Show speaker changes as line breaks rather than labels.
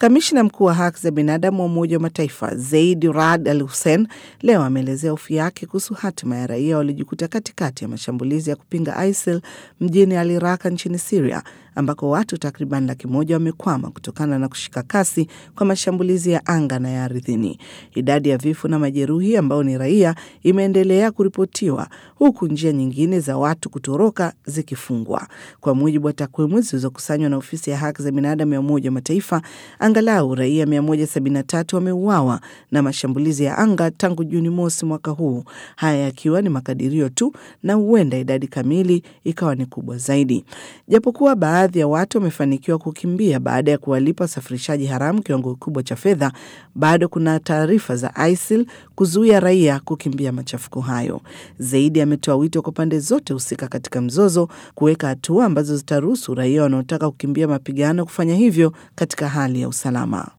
Kamishna mkuu wa haki za binadamu wa Umoja wa Mataifa Zaid Rad Al Hussein leo ameelezea hofu yake kuhusu hatima ya raia waliojikuta katikati ya mashambulizi ya kupinga ISIL mjini Al Raqqa nchini Siria ambako watu takriban laki moja wamekwama kutokana na kushika kasi kwa mashambulizi ya anga na ya ardhini. Idadi ya vifo na majeruhi ambao ni raia imeendelea kuripotiwa huku njia nyingine za watu kutoroka zikifungwa. Kwa mujibu wa takwimu zilizokusanywa na ofisi ya haki za binadamu ya Umoja wa Mataifa, angalau raia 173 wameuawa na mashambulizi ya anga tangu Juni mosi mwaka huu, haya yakiwa ni makadirio tu na huenda idadi kamili ikawa ni kubwa zaidi. Japokuwa baadhi ya watu wamefanikiwa kukimbia baada ya kuwalipa wasafirishaji haramu kiwango kikubwa cha fedha, bado kuna taarifa za ISIL kuzuia raia kukimbia machafuko hayo. Zaidi ametoa wito kwa pande zote husika katika mzozo kuweka hatua ambazo zitaruhusu raia wanaotaka kukimbia mapigano kufanya hivyo katika hali ya usalama.